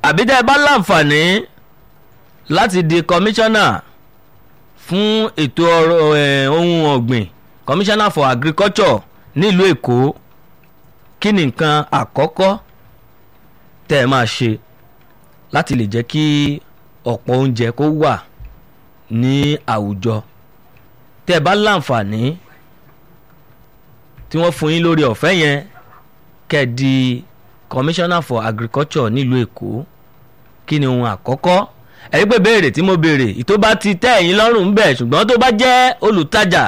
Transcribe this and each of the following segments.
àbí tẹ́ ẹ bá láǹfààní láti di kọmíṣánná fún ètò ọrọ̀ ẹ̀, ohun ọ̀gbìn commissioner for agriculture nílùú èkó kí ni nǹkan àkọ́kọ́ tẹ́ ẹ máa ṣe láti lè jẹ́ kí ọ̀pọ̀ oúnjẹ kó wà ní àwùjọ tẹ́ ẹ bá láǹfààní tí wọ́n fún yín lórí ọ̀fẹ́ yẹn kẹ́ ẹ di commissioner for agriculture nílùú èkó kí ni ohun àkọ́kọ́ ẹ̀rí pé béèrè tí mo béèrè ìtó bá ti tẹ́ ẹ̀yin lọ́rùn ń bẹ̀ ṣùgbọ́n tó bá jẹ́ olùtajà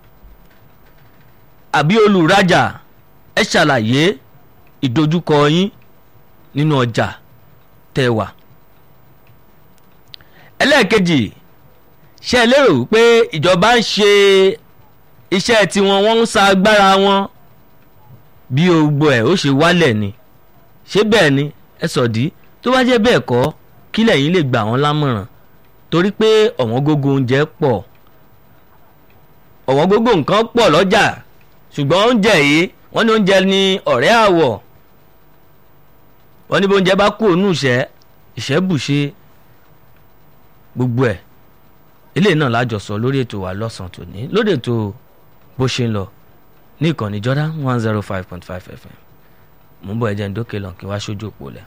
àbí olùrajà ẹ ṣàlàyé ìdojúkọ yín nínú ọjà tẹ́ wà. ẹlẹ́ẹ̀kejì ṣé ẹ lérò pé ìjọba ń ṣe iṣẹ́ tiwọn wọ́n ń sa agbára wọn bí gbogbo ẹ̀ ó ṣe wálẹ̀ ni ṣé bẹ́ẹ̀ ni ẹ sọ̀dí tó bá jẹ́ bẹ́ẹ̀ kọ́ kí lẹ̀yin lè gbà wọ́n lámọ̀ràn torí pé ọ̀wọ́n gógó oúnjẹ pọ̀ ọ̀wọ́n gógó nǹkan pọ̀ lọ́jà ṣùgbọ́n oúnjẹ yìí wọ́n ní oúnjẹ ní ọ̀rẹ́ àwọ̀ wọ́n ní bí oúnjẹ bá kú òun ìṣẹ́ ìṣẹ́ bùṣe gbogbo ẹ̀ eléyìí náà lájọ sọ lórí ètò wa lọ́sàn-án tòní lórí ètò bó ṣe ń lọ ní ìkànnì Jordan one zero five point five FM mò ń bọ̀ ẹ̀jẹ̀ ń dókè lọ kí wá sójú òpó lẹ̀.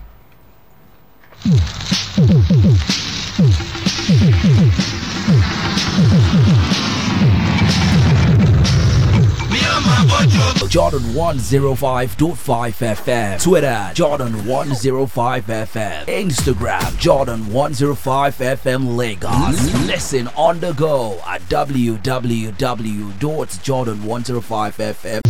Jordan 105.5 FM. Twitter, Jordan 105 FM. Instagram, Jordan 105 FM Lagos. Listen on the go at www.jordan105fm.